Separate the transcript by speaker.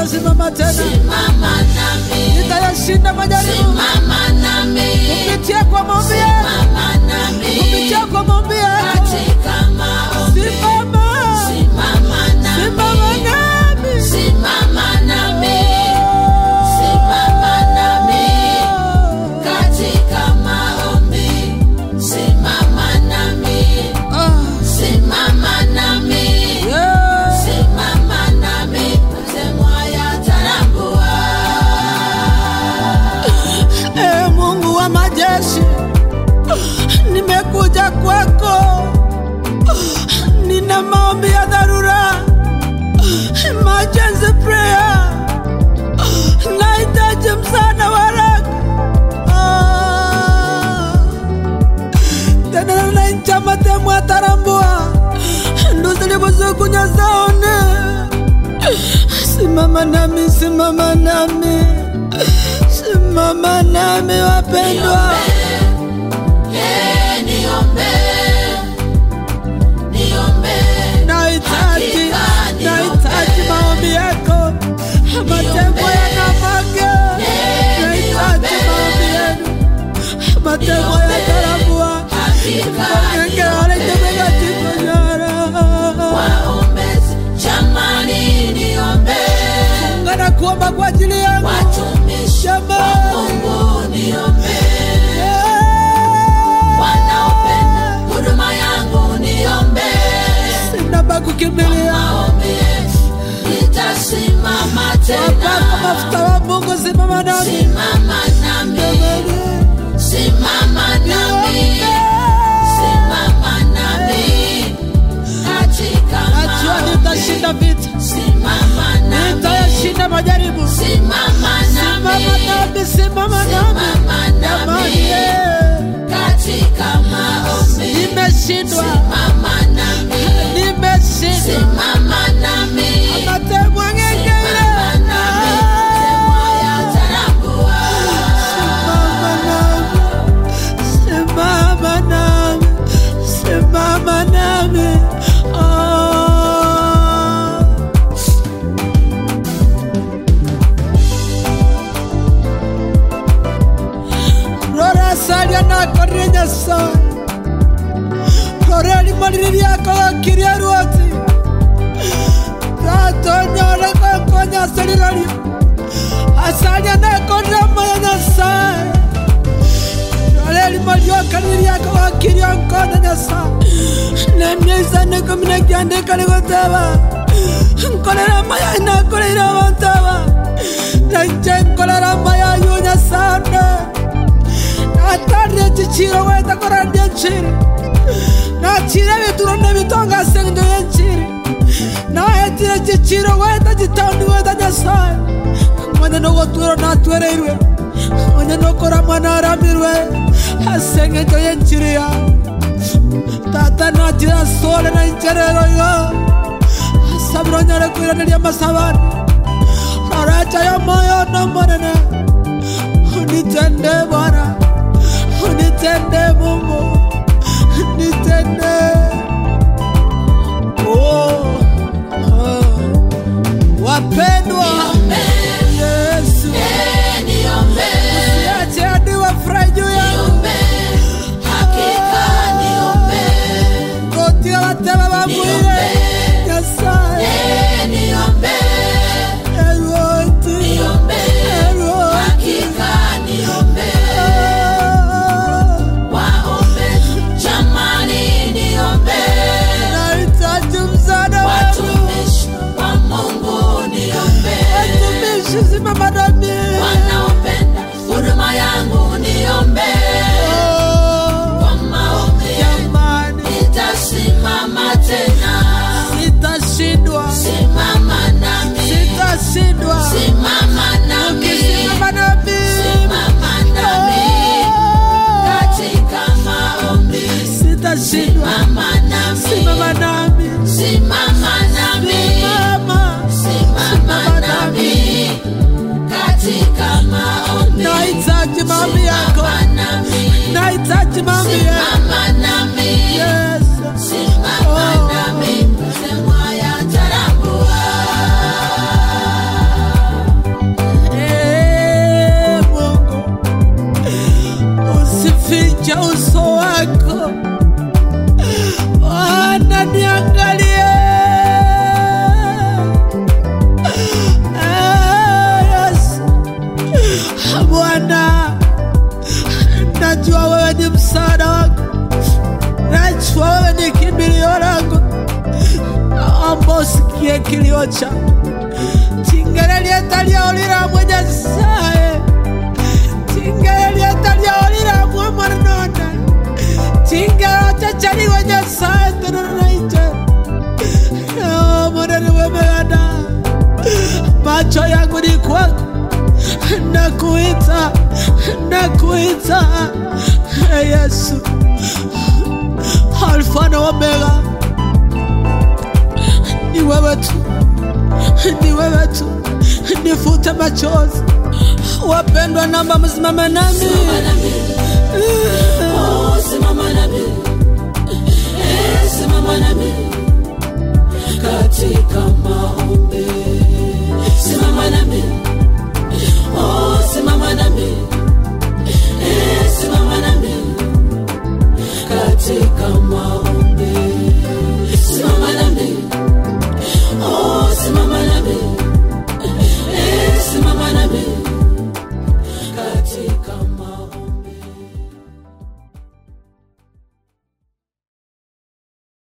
Speaker 1: nitasimama tena,
Speaker 2: simama nami,
Speaker 1: nitayashinda majaribu
Speaker 2: simama nami,
Speaker 1: kupitia kwa maombi yako,
Speaker 2: simama nami,
Speaker 1: kupitia kwa maombi yako.
Speaker 2: katika maombi,
Speaker 1: Simama,
Speaker 2: simama nami,
Speaker 1: simama nami.
Speaker 2: simama nami, simama nami, katika maombi, simama nami,
Speaker 1: Ah,
Speaker 2: simama nami.
Speaker 1: yeah.
Speaker 2: Simama nami, mtemwa yatarambua.
Speaker 1: Ee Mungu wa majeshi, nimekuja kwako, nina maombi ya dharura, emergency prayer, nahitaji msaada wa haraka. Ah, tena naincha matemu atarambua nduzilibuzukunya zaone simama nami simama nami simama nami wapendwa
Speaker 2: Eh, niombe, niombe,
Speaker 1: nahitaji
Speaker 2: Hakika niombe.
Speaker 1: nahitaji maombi yako matembo yanamage nahitaji maombi yenu matembo yatarambua
Speaker 2: hakika
Speaker 1: ongekealetemegationyara
Speaker 2: waombezi, jamani niombe,
Speaker 1: ungana kuomba kwa ajili yangu
Speaker 2: watumishi wa
Speaker 1: Jamani.
Speaker 2: Mungu niombe,
Speaker 1: Yeah.
Speaker 2: wanaopenda huduma yangu niombe,
Speaker 1: sina pa kukimbilia
Speaker 2: maombi yetu nitasimama
Speaker 1: wapaka
Speaker 2: tena.
Speaker 1: mafuta wa Mungu simama nami
Speaker 2: Simama nami, simama nami, simama nami, katika
Speaker 1: najua
Speaker 2: maombi.
Speaker 1: nitashinda vita
Speaker 2: Simama nami,
Speaker 1: nitayashinda majaribu
Speaker 2: simama
Speaker 1: simama
Speaker 2: nami,
Speaker 1: nami simama nami
Speaker 2: simama
Speaker 1: jamani
Speaker 2: nami,
Speaker 1: yeah.
Speaker 2: katika maombi.
Speaker 1: nimeshindwa
Speaker 2: Simama nami,
Speaker 1: nimeshindwa
Speaker 2: simama nami,
Speaker 1: matembo ngengere
Speaker 2: simama nami, temwa yatarambua.
Speaker 1: simama nami simama nami Ah. rora salia nakorire nyasaye rora limaliri lyako gakiria ruoti gatonyore konkonya saliralio asalia nakorire moyo nyasaye rora limaliokaniri lyako gakiria nkona nyasaye nemyeisane komina kiandika ligoteba nkolera maya nakoleire abantu aba nanje nkolera maya yu nyasane natarire ekiciro weta koraria enchiri nachire ebituro nebitonga sengendo y'enchiri naetire ekiciro weta gitaundi weta nyasaye mwene nogotwiro natwereirwe mwene nokora mwana aramirwe asengendo y'enchiri yawe tata natira sole na incherero yo asabiro nyare kwiraneria masabani aracha ya moyo no monene unitende bwana unitende mungu unitende oh, oh. wapendwa
Speaker 2: Niombe,
Speaker 1: yesu
Speaker 2: eh, niombe,
Speaker 1: siache hadi wafurahi juu yangu
Speaker 2: niombe, hakika niombe,
Speaker 1: kotia bateba bamwire
Speaker 2: Niombe.
Speaker 1: nyasaye
Speaker 2: eh, niombe,
Speaker 1: eroti
Speaker 2: niombe,
Speaker 1: eroti
Speaker 2: hakika niombe, waombe, jamani niombe,
Speaker 1: nahitaji msaada wenu
Speaker 2: watumishi wa Mungu niombe,
Speaker 1: watumishi simama nami
Speaker 2: wanaopenda huduma yangu niombe,
Speaker 1: Oh,
Speaker 2: kwa maombi
Speaker 1: jamani
Speaker 2: nitasimama tena,
Speaker 1: sitashindwa
Speaker 2: simama nami,
Speaker 1: sitashindwa
Speaker 2: simama nami,
Speaker 1: ukisimama nami
Speaker 2: simama nami, katika maombi,
Speaker 1: sitashindwa
Speaker 2: simama nami,
Speaker 1: simama nami
Speaker 2: simama nami,
Speaker 1: simama
Speaker 2: simama nami, katika maombi,
Speaker 1: nahitaji maombi yako
Speaker 2: simama nami,
Speaker 1: nahitaji maombi yako
Speaker 2: simama nami,
Speaker 1: Yesu
Speaker 2: simama nami, semwa yatarambua.
Speaker 1: naomba usikie kilio changu tingere lyetaliaolilamwe nyasaye tingere lyetaliaolilamwe mwananona tingero chachaliwe nyasaye tenonaiche monani wemegana macho yangu ni kwako nakuita nakuita Ee yesu alfa na omega ni wewe tu ni wewe tu nifute machozi wapendwa namba msimame nami
Speaker 2: Simama nami